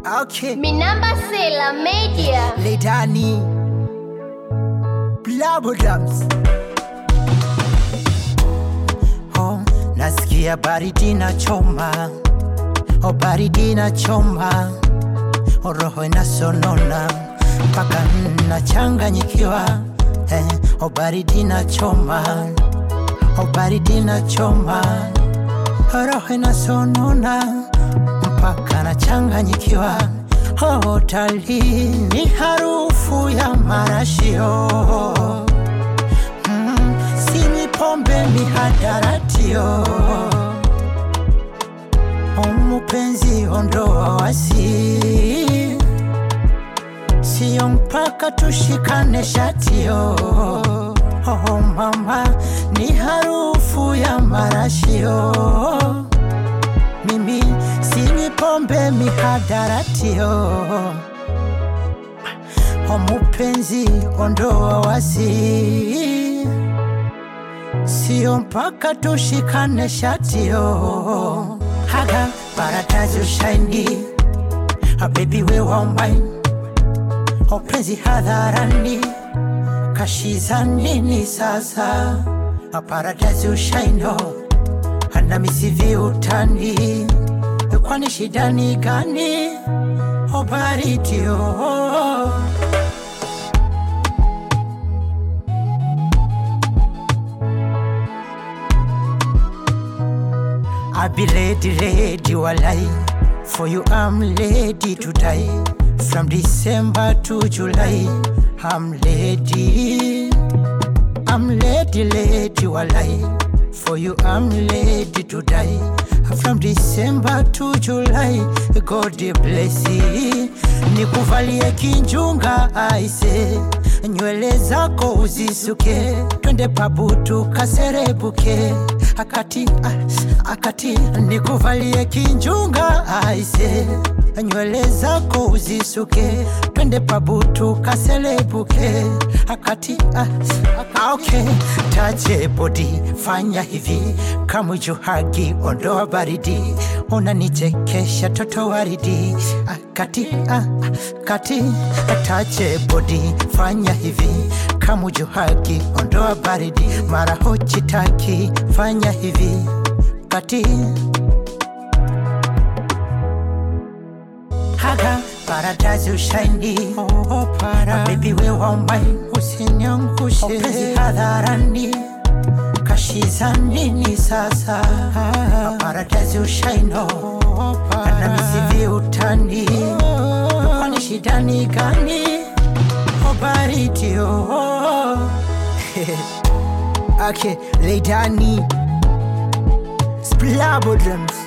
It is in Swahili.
Okay. Minamba Sela Media. Letani. Blabodams. Oh, nasikia baridi na choma. Oh, baridi na choma. Oh, roho inasonona mpaka nachanganyikiwa. Eh, oh, baridi na choma. Oh, baridi na choma. Oh, roho inasonona mpaka nachanganyikiwa. Oh, tali ni harufu ya marashio mm, sinywi pombe ni hadaratio oh, mpenzi ondoa wasi sio mpaka tushikane shatio oh, mama ni harufu ya marashio mimi sinywi pombe mihadaratio o mupenzi ondoa wasi sio mpaka tushikane shatio haga paratazi ushaindi abebi we wambain openzi hadharani kashiza nini sasa aparatazi ushaindo hana misivi utani kwani shida ni gani obaritio I be ready, ready, walai. For you, I'm ready to die. From December to July, I'm ready. I'm ready, ready, walai. For you, I'm ready to die. From December to July, God bless you. Nikuvalie kinjunga aise, nywele zako uzisuke, twende pabu tukaserebuke. Akati, ah, akati, nikuvalie kinjunga aise, nywele zako uzisuke, twende pabu tukaselebuke. Akati, ah, ah, okay, tache body, fanya hivi kama hagi, ondoa baridi, unanichekesha toto waridi. Akati, ah, kati, tache body, fanya hivi kama hagi, ondoa baridi, mara hochitaki, fanya hivi kati haga paradazi ushaindi oh, para. Baby we wambai usiniangushe Openzi hadharani kashiza nini sasa paradazi ushaino ana misivi utani kwani shida ni gani obaritio okay, Leidani Splabodrums